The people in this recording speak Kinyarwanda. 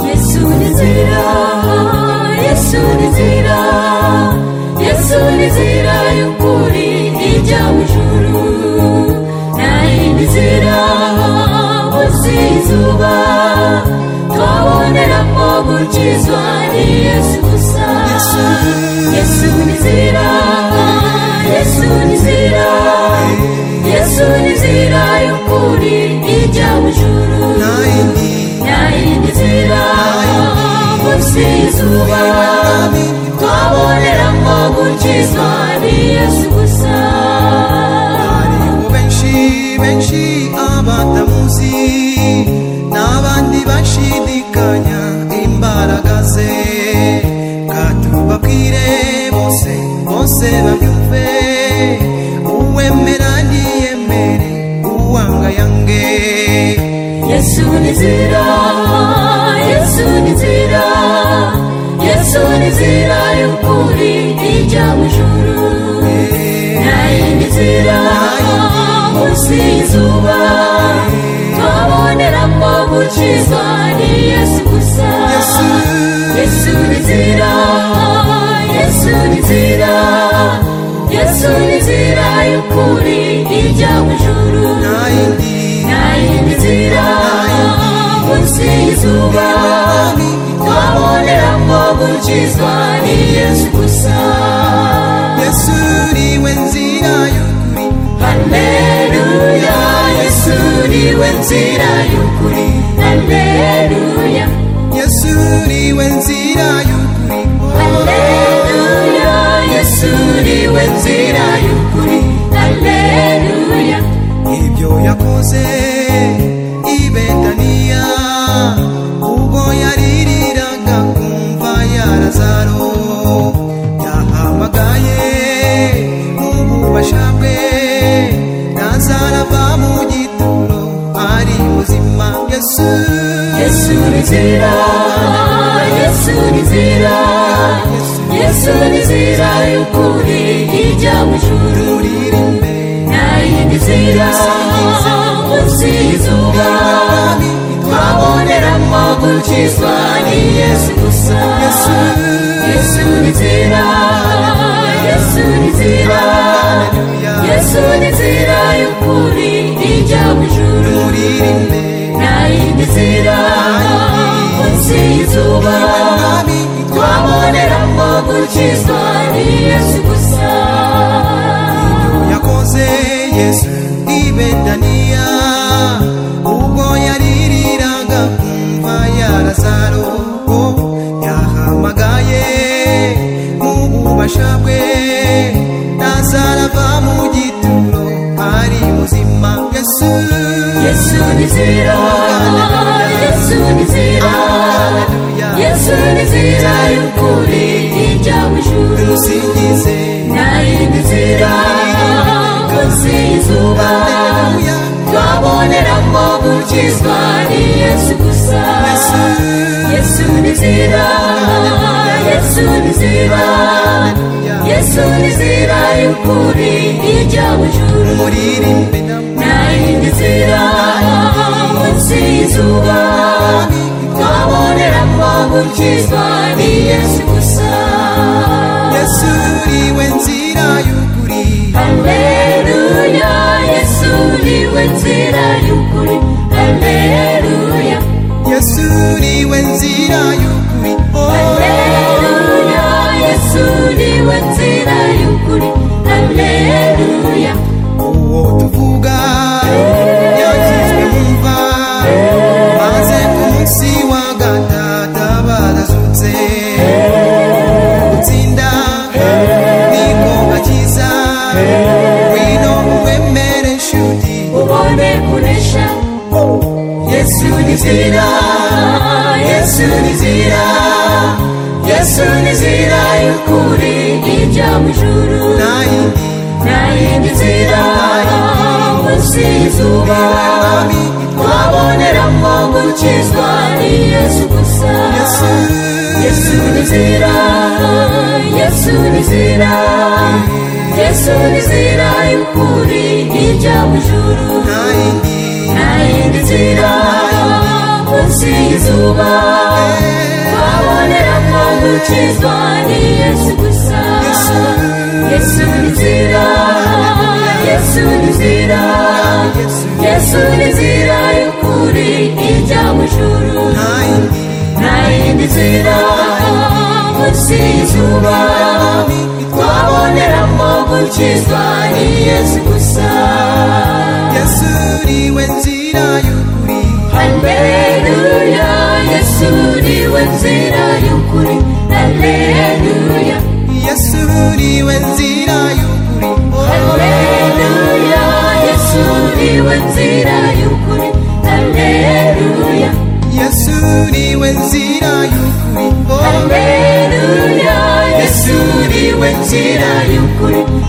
Yesu ni nzira Yesu ni nzira Yesu ni nzira y'ukuri ijya mu ijuru nayindi nzira munsi y'izuba twaboneramo gukizwa ni Yesu gusa Yesu ni nzira Yesu ni nzira Yesu ni nzira y'ukuri ijya mu ijuru nayindi nzira munsi y'izuba twaboneramo gukizwa ni Yesu gusa hariho benshi benshi abatamuzi n'abandi bashidikanya imbaraga ze katubabwire bose bose babyumve uwemera ntiyemere uwangayange Yesu ni nzira Yesu ni nzira Yesu ni nzira y'ukuri ijya mu ijuru nayindi nzira munsi y'izuba twaboneramo gukizwa ni Yesu gusa Yesu ni nzira Yesu ni nzira Yesu ni nzira y'ukuri ijya mu ijuru nayindi nzira munsi y'izuba twaboneramo gukizwa ni Yesu gusa yesu niwe nzira y'ukuri Haleluya Yesu niwe nzira y'ukuri Haleluya yesu niwe nzira y'ukuri Haleluya Yesu niwe nzira y'ukuri Haleluya ibyo yakoze i betaniya ubwo yaririraga ku mva ya lazaro yahamagaye mu bubasha bwe lazaro ava mu gituro ari muzima yesu Yesu ni nzira Yesu ni nzira Yesu ni nzira y'ukuri ijya mu ijuru uririmbe nayindi nzira munsi y'izuba twaboneramo gukizwa ni Yesu gusa Yesu ni nzira Yesu ni nzira Yesu ni nzira y'ukuri ijya mu ijuru uririmbe nayindi nzira munsi y'izuba twaboneramo gukizwa ni Yesu gusa yakoze yesu ibedaniya ubwo yaririraga ku mva ya lazaro yahamagaye mu bubasha bwe lazaro ava mu gituro ari muzima yesu Yesu ni nzira Yesu ni nzira Haleluya. Yesu ni nzira y'ukuri ijya mu ijuru tumusingize nayindi nzira munsi y'izuba Haleluya. twaboneramo gukizwa ni Yesu gusa Yesu ni nzira Yesu ni nzira Yesu ni nzira y'ukuri ijya mu ijuru muririmbe namwe nayindi nzira munsi y'izuba twaboneramo gukizwa ni Yesu gusa yesu uriwe nzira y'ukuri Haleluya Yesu niwe nzira y'ukuri Haleluya Yesu niwe nzira y'ukuri Haleluya Yesu niwe nzira y'ukuri Haleluya uwo tuvuga yakizwe wumva maze ku munsi wa gatata barazutse gutsinda niko bakiza wino uwemere nshuti ubone kunesha Yesu ni nzira Yesu ni nzira Yesu ni nzira y'ukuri ijya mu ijuru nayindi nayindi nzira munsi y'izuba twaboneramo gukizwa ni Yesu gusa Yesu ni nzira Yesu ni nzira Yesu ni nzira y'ukuri ijya mu ijuru nayindi nayindi nzira munsi y'izuba izuba twabonera ko gukizwa ni yesu gusa Yesu. yesu ni nzira yesu ni nzira yesu ni nzira y'ukuri ijya mu ijuru nta yindi nta yindi nzira munsi y'izuba twaboneramo gukizwa ni yesu gusa yesu ni we nzira y'ukuri Haleluya, Yesu ni we nzira y'ukuri. Haleluya, yesu ni we nzira y'ukuri Haleluya, Yesu ni we nzira y'ukuri. Haleluya, yesu ni we nzira y'ukuri Haleluya, Yesu ni we nzira y'ukuri.